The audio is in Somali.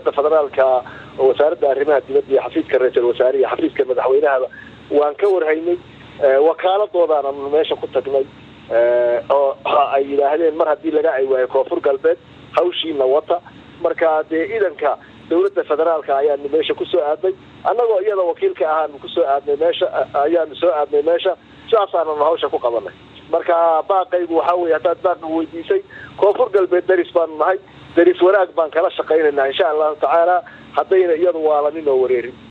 dowladda federaalka oo wasaaradda arrimaha dibadda iyo xafiiska ra-iisul wasaare iyo xafiiska madaxweynahaba waan ka warhaynay wakaaladoodaana meesha ku tagnay oo ay yidhaahdeen mar haddii laga ay waayo koonfur galbeed hawshiina wata marka dee idanka dowladda federaalka ayaanu meesha kusoo aadnay annagoo iyada wakiilka ahaanu kusoo aadnay meesha ayaanu soo aadnay meesha sidaasaananu hawsha ku qabanay marka baaqaygu waxaa weye haddaad baaqa weydiisay koonfur galbeed daris baanu nahay daris wanaag baan kala shaqaynaynaa insha allahu tacaala haddayna iyadu waalanin oo wareerin